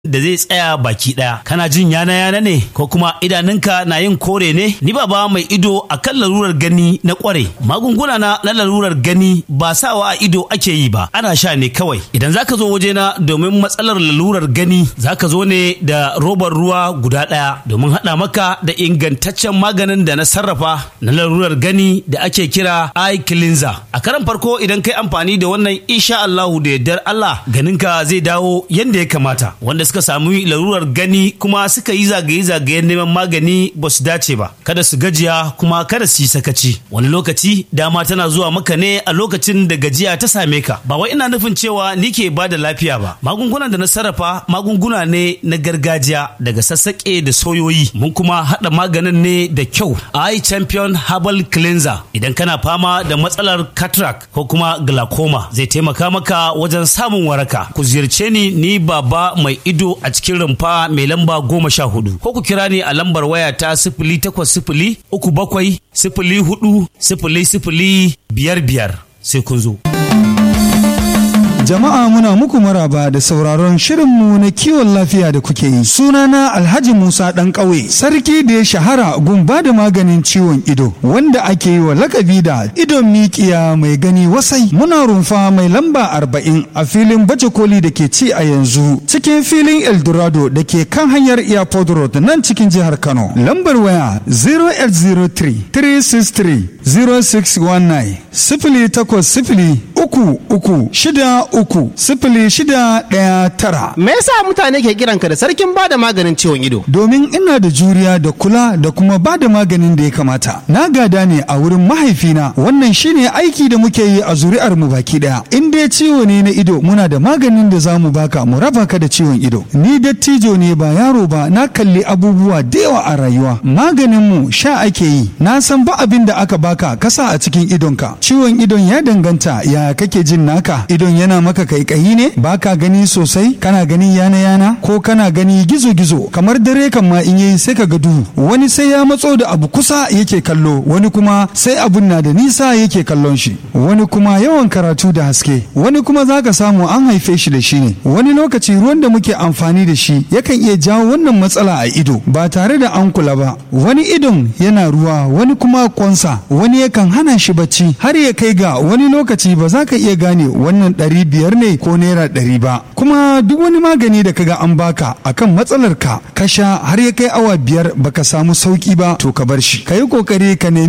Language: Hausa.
da zai tsaya baki ɗaya kana jin yana yana ne ko kuma idanunka na yin kore ne ni baba mai ido a kan larurar gani na kware magunguna na na larurar gani ba sawa a ido ake yi ba ana sha ne kawai idan zaka zo wajena domin matsalar lalurar gani zaka zo ne da robar ruwa guda ɗaya domin haɗa maka da ingantaccen maganin da na sarrafa na larurar gani da ake kira eye cleanser a karan farko idan kai amfani da wannan insha Allahu da yardar Allah ganinka zai dawo yanda ya kamata wanda suka sami larurar gani kuma suka yi zagaye-zagayen neman magani ba su dace ba kada su gajiya kuma kada su yi sakaci wani lokaci dama tana zuwa maka ne a lokacin da gajiya ta same ka ba wai ina nufin cewa ni ke ba da lafiya ba magungunan da na sarrafa magunguna ne na gargajiya daga sassaƙe da soyoyi mun kuma haɗa maganin ne da kyau eye champion herbal cleanser idan kana fama da matsalar cataract ko kuma glaucoma zai taimaka maka wajen samun waraka ku ziyarce ni ni baba mai ido a cikin rumfa mai lamba goma sha hudu ko ku kira ni a lambar waya ta sifili takwas sifili uku bakwai sifili hudu sifili sifili biyar biyar sai kun zo. Jama'a muna muku maraba da sauraron shirinmu na kiwon lafiya da kuke yi. Sunana Alhaji Musa ɗan ƙauye, sarki da ya shahara gun ba da maganin ciwon ido, wanda ake yi wa lakabi da idon mikiya mai gani wasai. Muna rumfa mai lamba arba'in a filin baje koli da ke ci a yanzu, cikin filin Eldorado da ke kan hanyar Airport Road nan cikin jihar Kano. Lambar waya 0803 363 0619 sifili takwas sifili uku uku shida uku sifili shida ɗaya tara. Me yasa mutane ke kiranka da sarkin bada maganin ciwon ido? Domin ina da juriya da kula da kuma ba da maganin da ya kamata. Na gada ne a wurin mahaifina wannan shine aiki da muke yi a zuri'ar mu baki ɗaya. In dai ciwo ne na ido muna da maganin da za mu baka mu raba ka da ciwon ido. Ni dattijo ne ba yaro ba na kalli abubuwa da yawa a rayuwa. Maganin mu sha ake yi. Na san ba abin da aka baka kasa a cikin idonka. Ciwon idon ya danganta ya kake jin naka. Idon yana maka kaikayi ne baka gani sosai kana gani yana yana ko kana gani gizo gizo kamar dare kan ma in yayi sai ka ga duhu wani sai ya matso da abu kusa yake kallo wani kuma sai abun na da nisa yake kallon shi wani kuma yawan karatu da haske wani kuma zaka samu an haife shi da shi ne wani lokaci ruwan da muke amfani da shi yakan iya jawo wannan matsala a ido ba tare da an kula ba wani idon yana ruwa wani kuma kwansa wani yakan hana shi bacci har ya kai ga wani lokaci ba za ka iya gane wannan ɗari biyar ne ko naira ɗari ba kuma duk wani magani da kaga an baka akan matsalar ka ka sha har ya kai awa biyar baka samu sauki ba to ka bar shi ka yi kokari ka nemi